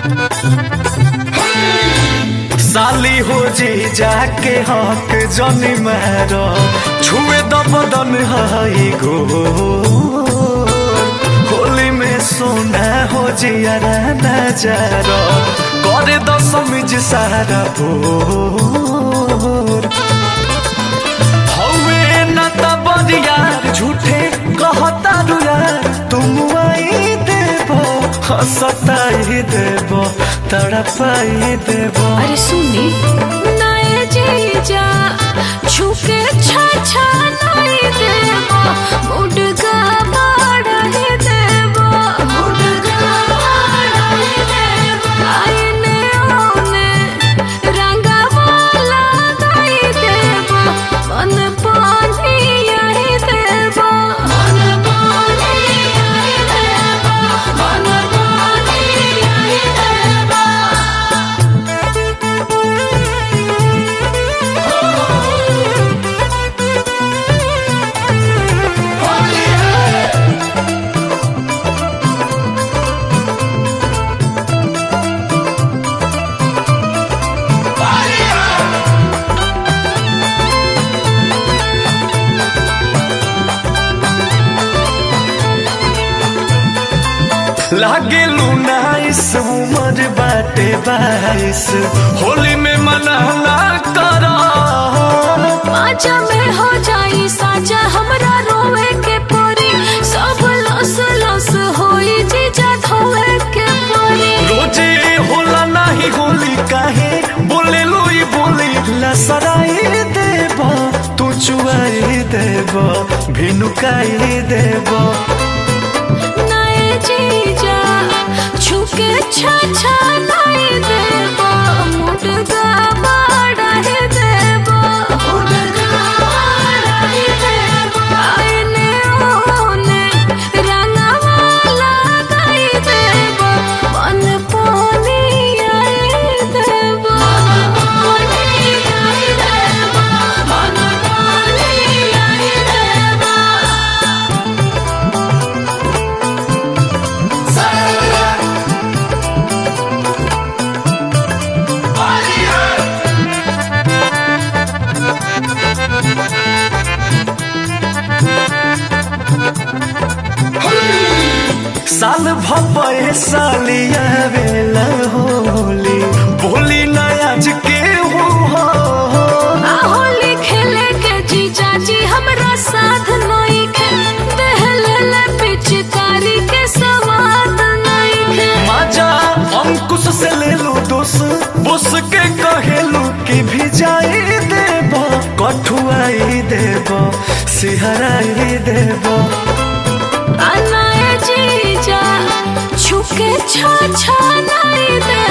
साली हो जी जाके हक जनी मारो छुए द बदन हई गो होली में सोना हो जियारा नजारो करे द समझ सारा भोर हवे न त बरियार झूठे कहता यार तुम आई देबो हंसताई देबो तड़पाई देबो अरे सुनी नए जीजा छुके छा छा नहीं देबो मुडगा बाड़े देबो मुडगा बाड़े देबो आईने ओने रंगा वाला नहीं देबो मन पानी आई देबो मन पानी आई देबो मन पानी आई देबो लागे नाइस उमर बाटे बाईस होली में मनाना करा पाचा में हो जाई साजा हमरा रोवे के परी सब लस लस होई जीजा धोवे के परी रोजे होला नाही होली काहे बोले लोई बोली लसराई देबो तू चुआई देबो भिनुकाई देबो नए जीजा छुके छा छा नहीं देबो मुडगा बाड़े देबो मुडगा बाड़े देबो आईने ओने रंगा वाला गाई देबो मन पानी आई देबो पानी आई देबो मन पानी आई देबो साल भपे सालिया बेला होली बोली नयाज के हो होली खेले के जीजा जी हमरा साथ नहीं खे दहले ले पिचकारी के सवाद नहीं खे माजा अंकुश से ले लो दोस बुस के कहेलू कि भिजाई देबो कठुआई देबो सिहराई देबो अनाए जीजा छुके छा छा नहीं दे